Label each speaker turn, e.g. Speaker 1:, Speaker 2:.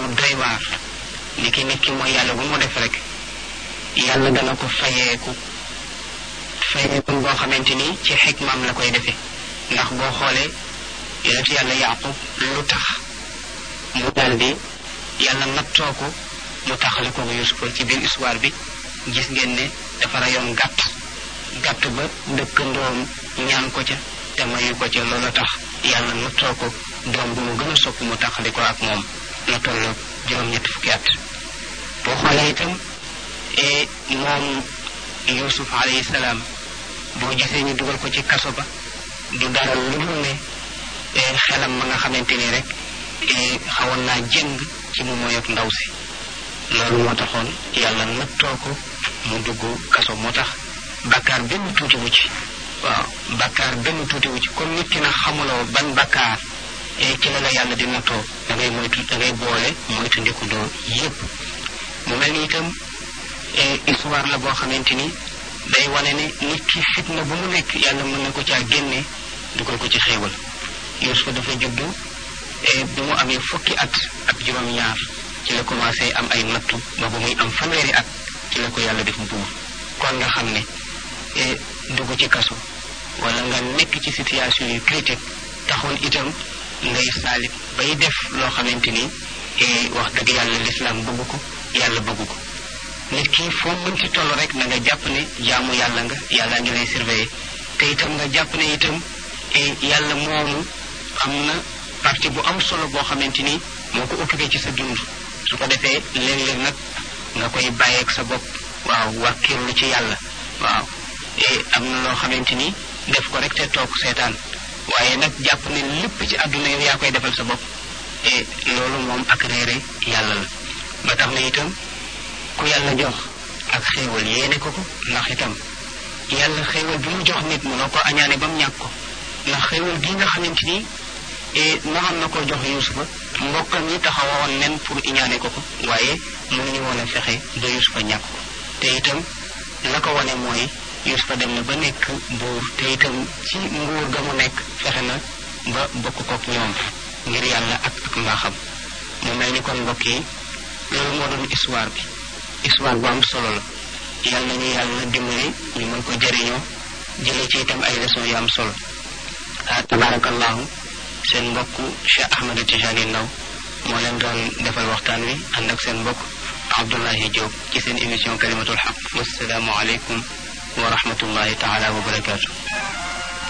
Speaker 1: lu doy waar ni ki nit ki mooy yàlla bu mu def rek yàlla dana ko fayeeku fayeeku boo xamante ni ci xikmaam la koy defee ndax boo xoolee yonent yàlla yaqub lu tax mu daal di yàlla nattoo ko mu taxale ko yusufa ci biir histoire bi gis ngeen ne dafa rayoon gàtt gàtt ba dëkkandoom ñaan ko ca te mayu ko ca loolu tax yàlla nattoo ko doom bu mu gën a sopp mu taxali ko ak moom na toll juróom-ñetti fukki at boo xoolee itam moom yusuf alayhi salaam boo gisee ñu dugal ko ci kaso ba du dara lu dul ne xelam ma nga xamante ni rek xawoon naa jëng ci mu moy ak ndaw si loolu moo taxoon yàlla nattoo ko mu dugg kaso moo tax bakkaar benn tuuti wu ci waaw bakkaar benn tuuti wu ci comme nit ki na xamuloo ban bakkaar ci la la yàlla di nattoo da ngay moytu da ngay boole moytu ndikudoo yépp mu mel ni itam histoire la boo xamante ni day wane ne nit ki fitna bu mu nekk yàlla mën na ko caa génne dugal ko ci xéewal Yuusufa dafa juddu bi mu amee fukki at ak juróom-ñaar ci la commencé am ay nattu ba ba muy am fanweeri at ci la ko yàlla def buur kon nga xam ne dugg ci kaso wala nga nekk ci situation yu critique taxoon itam ngay saalit bay def loo xamante ni wax dëgg yàlla lislaam bëgg ko yàlla bëgg ko nit ki foo mën ci toll rek na nga jàpp ne jaamu yàlla nga yàlla ngi lay surveiller te itam nga jàpp ne itam yàlla moomu am na partie bu am solo boo xamante ni moo ko occupé ci sa dund su ko defee léeg-léeg nag nga koy bàyyeeg sa bopp waaw wàkkirlu ci yàlla waaw am na loo xamante ni def ko rek te toog seetaan waaye nag jàpp ne lépp ci àdduna yow yaa koy defal sa bopp e loolu moom ak réere yàlla la ba tax na itam ku yàlla jox ak xéewal yéene ko ko ndax itam yàlla xéewal bi mu jox nit mënoo ko añaane ba mu ñàkk ko ndax xéewal gi nga xamante ni mënoon na koo jox yusufa mbokkam ñi taxawoon nen pour iñaane ko ko waaye mënuñu woon a fexe ba yusufa ñàkk ko te itam la ko wane mooy yusufa dem na ba nekk buur te itam ci nguur ga mu nekk fexe na ba bokk kook ñoom ngir yàlla ak ak mbaaxam mu mel ni kon mbokk yi loolu moo doon histoire bi histoire bu am solo la yàlla nañu yàlla dimbali ñu mën ko jëriñoo jëlee ci itam ay leçon yu am solo ah tabarakallahu seen mbokk Cheikh Ahmed Tijani Ndaw moo leen doon defal waxtaan wi ànd ak seen mbokk Abdoulahi Diop ci seen émission kalimatul xaq wasalaamu aleykum wa rahmatullahi taala wa barakaatu